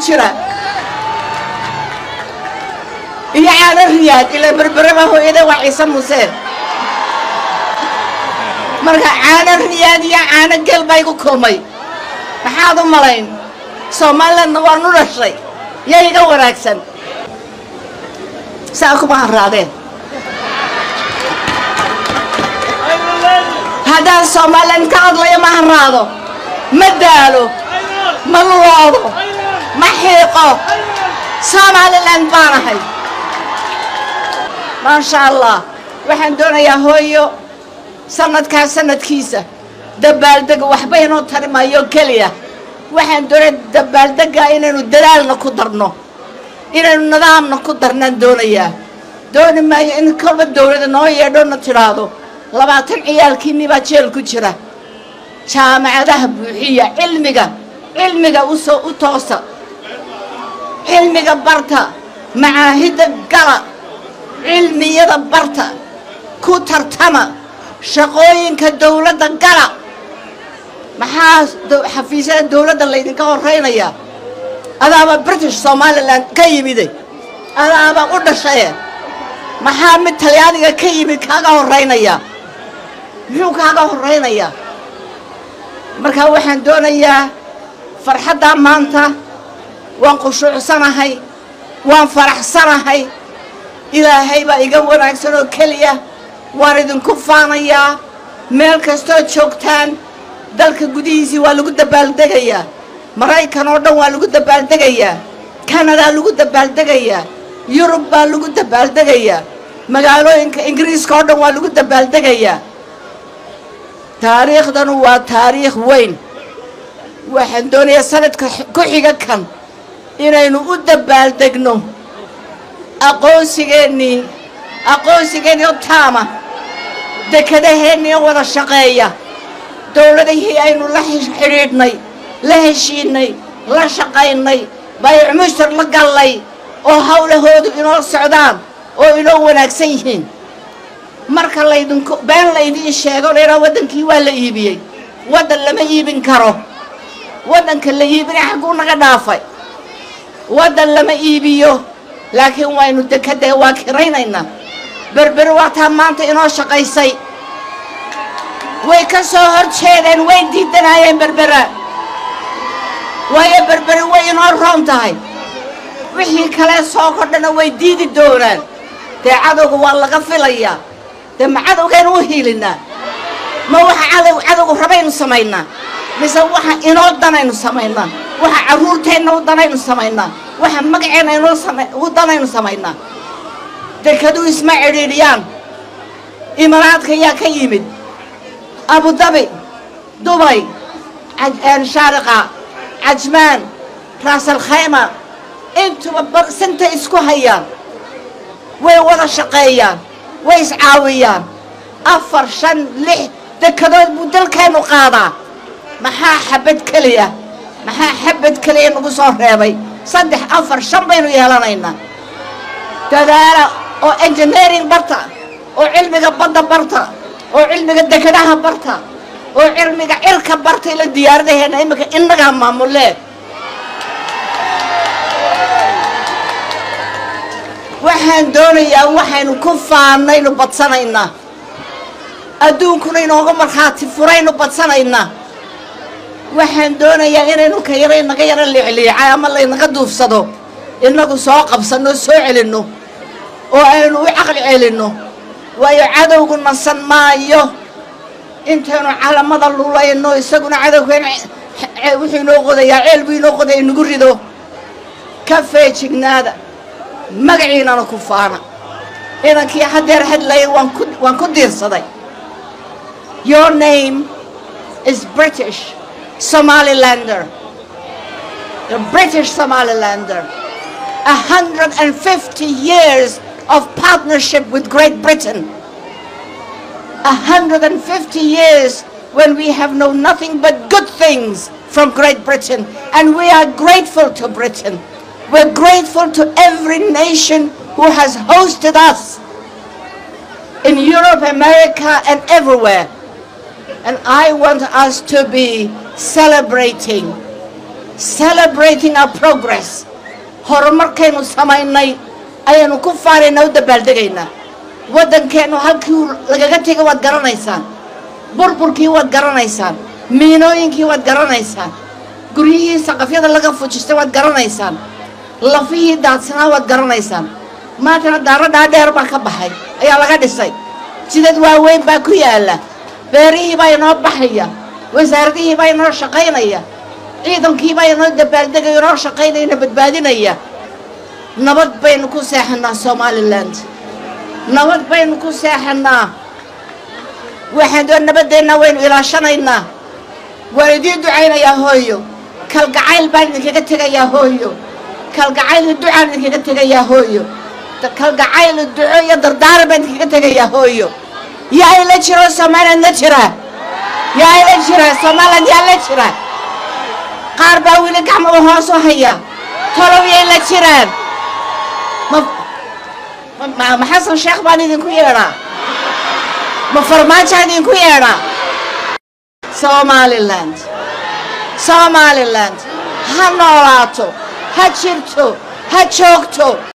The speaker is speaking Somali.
jira iyo caano riyaad ila berberaba hooyada waa ciise museen marka caano riyaad iyo caano geel baa igu kulmay maxaad u malayn somalilandna waan u dhashay yaa iga wanaagsan saa kuma harraadeen haddaan somaliland ka hadlayo ma harraado ma daalo ma luloodo ma xiiqo somaliland baanahay maasha allah waxaan doonayaa hooyo sanadkaa sanadkiisa dabaaldega waxba inoo tari maayo keliya waxaan doonaya dabaaldega inaynu dadaalna ku darno inaynu nidaamna ku darnaan doonayaa dooni maayo in kolba dawlada noo yeedhona tidhaahdo labaatan ciyaalkiinni baa jeel ku jira jaamacadaha buuxiya cilmiga cilmiga usoo u toosa cilmiga barta macaahidda gala cilmiyada barta ku tartama shaqooyinka dawladda gala maxaa xafiisyada dawladda laydinka horraynayaa adaaba british somalilan ka yimiday adaaba u dhashaye maxaa mid talyaaniga ka yimid kaaga horraynayaa muxuu kaaga horraynayaa markaa waxaan doonayaa farxaddaa maanta waan qushuucsanahay waan faraxsanahay ilaahay baa iga wanaagsan oo keliya waan idinku faanayaa meel kastoo joogtaan dalka gudihiisii waa lagu dabaaldegayaa maraykan oo dhan waa lagu dabaaldegayaa kanadaa lagu dabaaldegayaa yurub baa lagu dabaaldegayaa magaalooyinka ingiriiska oo dhan waa lagu dabaaldegayaa taariikhdanu waa taariikh weyn waxaan doonayaa sanadka ku xiga kan inaynu u dabaaldegno aqoonsigeennii aqoonsigeennii oo taama dekadaheennii wada shaqeeya dowladihii aynu la xidhiidhnay la heshiinay la shaqaynay bayc mushtar la gallay oo hawlahoodu inoo socdaan oo inoo wanaagsan yihiin marka laydinku been laydiin sheego laydhaa waddankii waa la iibiyey waddan lama iibin karo waddanka la iibinay xagguu naga dhaafay waddan lama iibiyo laakiin waynu dekadee waa kiraynaynaa berberi waataa maanta inoo shaqaysay way ka soo hor jeedeen way diidanaayeen berbera waayo berberi way inoo roon tahay wixii kale soo kordhana way diidi doonaan dee cadowga waa laga filayaa dee ma cadowgaynu u hiilinaa ma waxa cadow cadowgu rabaynu samaynaa mise waxa inoo danaynu samaynaa waxa carruurteenna u danaynu samaynaa waxa magaceenna inoo u danaynu samaynaa dekaduu isma cidhiidhiyaan imaraadka yaa ka yimid abudabi dubay shaariqa cajmaan raasalkhayma intuba sintay isku hayaan way wada shaqeeyaan way iscaawiyaan afar shan lix dekadood buu dalkeennu qaadaa maxaa xabad keliya maxaa xabad keliya nagu soo reebay saddex afar shan baynu yeelanaynaa dadaala oo engineering barta oo cilmiga badda barta oo cilmiga dekadaha barta oo cilmiga cirka barta ila diyaaradaheenna iminka innagaa maamulee waxaan doonayaa waxaynu ku faannaynu badsanaynaa adduunkuna inooga markhaati furaynu badsanaynaa waxaan doonayaa inaynu ka yara inaga yaro liicliicay ama laynaga duufsado innagu soo qabsanno soo celinno oo aynu u caqli celinno waayo cadowgu nasan maayo intaynu calamada lulayno isaguna cadowkeen wuxuu inoo qodayaa ceel buu inoo qodaya inagu rido ka feejignaada magaciinana ku faana inankii haddeer hadlayay waan ku waan ku diirsaday your name is british somalilander the british somalilander a hundred and fifty years of partnership with great britain a hundred and fifty years when we have known nothing but good things from Great Britain and we are grateful to Britain we're grateful to every nation who has hosted us in Europe, America, and everywhere. And I want us to be celebrating celebrating our progress horumarkaynu samaynay ayaanu ku faaraynaa u dabaaldegaynaa waddankeennu halkii lagaga tegay waad garanaysaan burburkii waad garanaysaan miinooyinkii waad garanaysaan guryihii saqafyada laga fujistay waad garanaysaan lafihii daadsanaa waad garanaysaan maantana daaro dhaadheer baa ka baxay ayaa laga dhisay jidad waaweyn baa ku yaalla beerihii baa inoo baxaya wasaaradihii baa inoo shaqaynaya ciidankii baa inoo dabaaldegaya inoo shaqaynaya ina badbaadinaya nabad baynu ku seexannaa somalilan nabad baynu ku seexannaa waxaan doo nabaddeenna waynu ilaashanaynaa waan idiin ducaynayaa hooyo kalgacayl baan idinkaga tegayaa hooyo kalgacayl ducaan idinkaga tegayaa hooyo kalgacayl duco iyo dardaaran baan idinkaga tegayaa hooyo yaa ila jiro somaliland la jira yaa ila jira somaliland yaa la jira qaar baa weli gacmada hoos u haya tolow yay la jiraan ma ma xasan sheekh baan idinku yeedhaa ma farmaajaan idinku yeedhaa somaliland somaliland ha noolaato ha jirto ha joogto